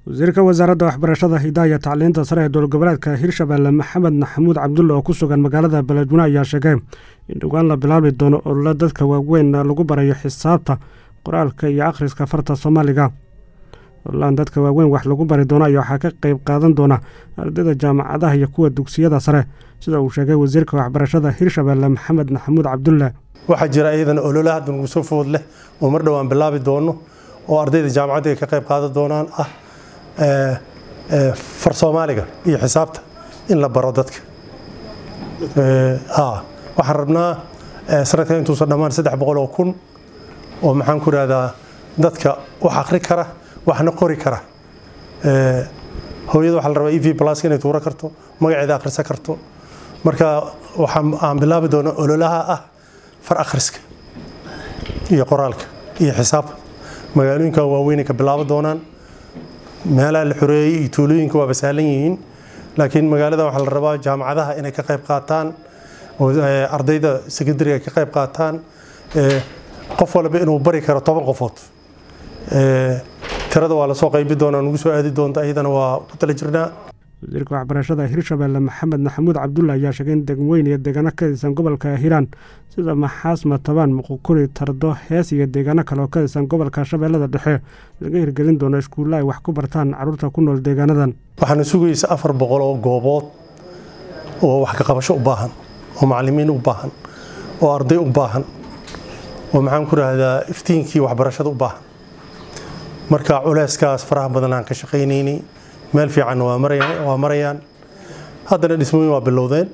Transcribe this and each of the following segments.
wasiirka wasaaradda waxbarashada hidaha iyo tacliinta sare ee dowlad goboleedka hirshabelle maxamed maxamuud cabdulle oo ku sugan magaalada beledweyne ayaa sheegay in dhowaan la bilaabi doono olole dadka waaweyn lagu barayo xisaabta qoraalka iyo akhriska farta soomaaliga ololaan dadka waaweyn wax lagu bari doono ayaa waxaa ka qeyb qaadan doona ardayda jaamacadaha iyo kuwa dugsiyada sare sida uu sheegay wasiirka waxbarashada hirshabelle maxamed maxamuud cabdulle waxaa jira iyadana olole hadda nagu soo food leh oo mar dhowaan bilaabi doono oo ardayda jaamacadda ay ka qayb qaadan doonaan ah far soomaaliga iyo xisaabta in la baro dadka waxaan rabnaa sanadkan intuusan dhammaan saddex boqol oo kun oo maxaan ku rahdaa dadka wax akri kara waxna qori kara hooyada waxaa la rabaa e v plus inay tuuro karto magaceeda akhrisan karto marka waxaan bilaabi doonaa ololaha ah far akhriska iyo qoraalka iyo xisaabka magaalooyinka waaweynay ka bilaaban doonaan meelaha la xoreeyey iyo tuulooyinka waaba sahlan yihiin laakiin magaalada waxaa la rabaa jaamacadaha inay ka qayb qaataan oo ardayda secondariga ka qayb qaataan qof walba inuu bari karo toban qofood tirada waa lasoo qaybi doonaa nugu soo aadi doonta iyadana waa ku tala jirnaa wasiirka waxbarashada hirshabelle maxamed maxamuud cabdulle ayaa sheegay in degweyn iyo deegaano ka tirsan gobolka hiiraan sida maxaas matabaan muqukuri tardo hees iyo deegaano kale oo ka tirsan gobolka shabeellada dhexe laga hirgelin doono iskuulla ay wax ku bartaan carruurta ku nool deegaanadan waxaana sugaysa afar boqol oo goobood oo wax ka qabasho u baahan oo macallimiin u baahan oo arday u baahan oo maxaan ku rahdaa iftiinkii waxbarashada u baahan marka culeyskaas faraha badan aan ka shaqaynaynay meel fiican waa marayaan haddana dhismooyin waa bilowdeen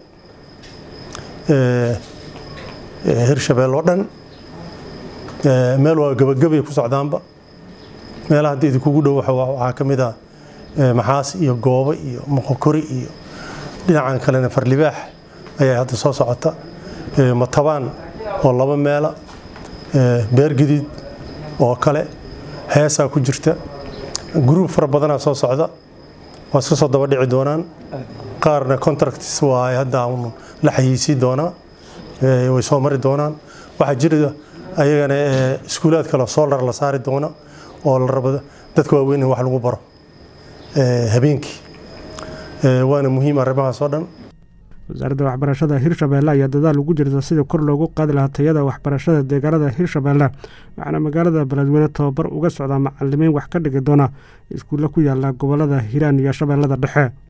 hirshabelle oo dhan meel waa gabagabay ku socdaanba meelaha hadda idinkugu dhow waxaa ka mid ah maxaas iyo goobo iyo moqokori iyo dhinacan kalena farlibaax ayaa hadda soo socota matabaan oo laba meela beergadiid oo kale heesaa ku jirta gruub fara badanaa soo socda waa iska soo daba dhici doonaan qaarna contracts waa hadda la xayiisii doonaa way soo mari doonaan waxaa jira ayagana iskuulaad kale solar la saari doona oo la rabo dadka waaweyn in wax lagu baro habeenkii waana muhiim arrimahaas oo dhan wasaaradda waxbarashada hirshabelle ayaa dadaal ugu jirta sidii kor loogu qaadi lahaa tayada waxbarashada deegaanada hirshabelle waxaana magaalada beledweyne tababar uga socdaa macalimiin wax ka dhigi doona iskuulle ku yaala gobolada hiiraan iyo shabeellada dhexe